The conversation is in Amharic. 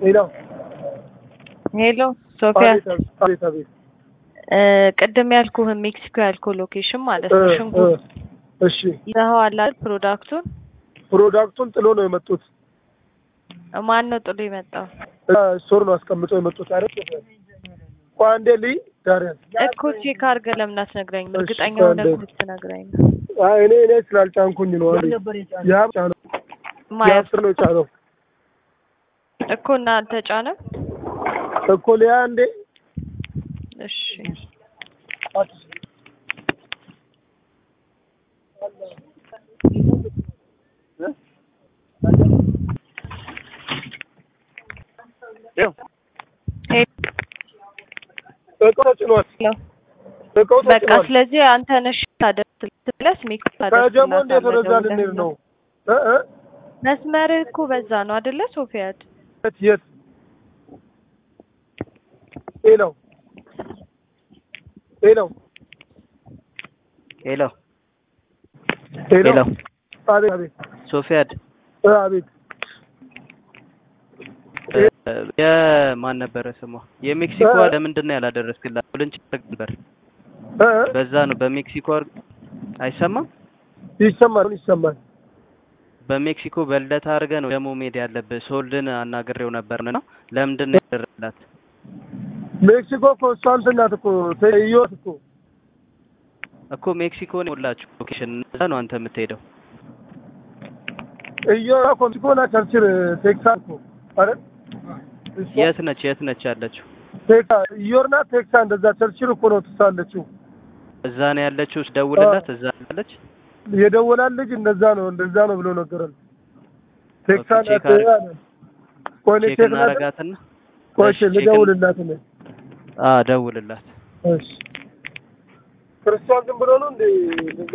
ሄሎ ሄሎ ሶፊያ አቤት አቤት አቤት አቤት እ ቅድም ያልኩህን ሜክሲኮ ያልኩህ ሎኬሽን ማለት ነው። እ ሽንኩርት እ እሺ ይዘኸዋል አይደል? ፕሮዳክቱን ፕሮዳክቱን ጥሎ ነው የመጡት ማን ነው ጥሎ የመጣው? ስቶር ነው አስቀምጠው የመጡት አይደል ቆይ አንዴ ልይ ዳርያን እኮ ቼክ አድርገህ ለምን አትነግረኝም? እሺ፣ እርግጠኛ ቆይ ሆነህ አንዴ። ብትነግረኝ ነው። አይ እኔ እኔ ስላልጫንኩኝ ነው አንዴ ያብ ጫነው ማየት ያብ ነው ጫነው እኮ እና አልተጫነም። እኮ ሊያ እንዴ እሺ እቃው ተጭኗል ሄሎ እቃው በቃ ተጭኗል ስለዚህ አንተ ነሽ ታደርስልህ ሜክሲኮ ከጀሞ እንዴት ወደዛ ታደርስላታለህ ልንሄድ ነው እ እ መስመርህ እኮ በዛ ነው አይደለ ሶፊያድ? የት የት ሄሎ ሄሎ ሄሎ ሄሎ ሄሎ አቤት አቤት ሶፊያድ እ አቤት እ የማን ነበረ ስሟ? የሜክሲኮ እ- ለምንድን ነው ያላደረስክላት? ልንጭ ነበር እ እ በዛ ነው በሜክሲኮ አር- አይሰማም። ይሰማል ይሰማል በሜክሲኮ በልደታ አድርገህ ነው ደግሞ መሄድ ያለብህ። ሶልድን አናግሬው ነበር ነው ለምንድን ነው ያደረግላት? ሜክሲኮ እኮ እሷ እንትን ናት እኮ ተይዮት እኮ እኮ ሜክሲኮ ነው ሁላችሁ ሎኬሽን እዛ ነው አንተ የምትሄደው። እዮ እኮ ሜክሲኮ ናት ቸርችል ቴክሳስ እኮ አይደል እሷ የት ነች የት ነች ያለችው? ቴክሳ ኢዮር ናት ቴክሳ እንደዛ ቸርችል እኮ ነው ትሳለችው እዛ ነው ያለችው። ደውልላት እዛ አለች። የደወላል ልጅ እንደዛ ነው እንደዛ ነው ብሎ ነገረን ቴክሳ ኦኬ፣ ቼክ ናት አድርግ። አለ ቆይ እኔ ቼክ ቼክ ላድርግ እናረጋትና ቆይ እሺ፣ ቼክ ልደውልላት እኔ አ ደውልላት። እሺ ክርስቲያን ዝም ብሎ ነው እንዴ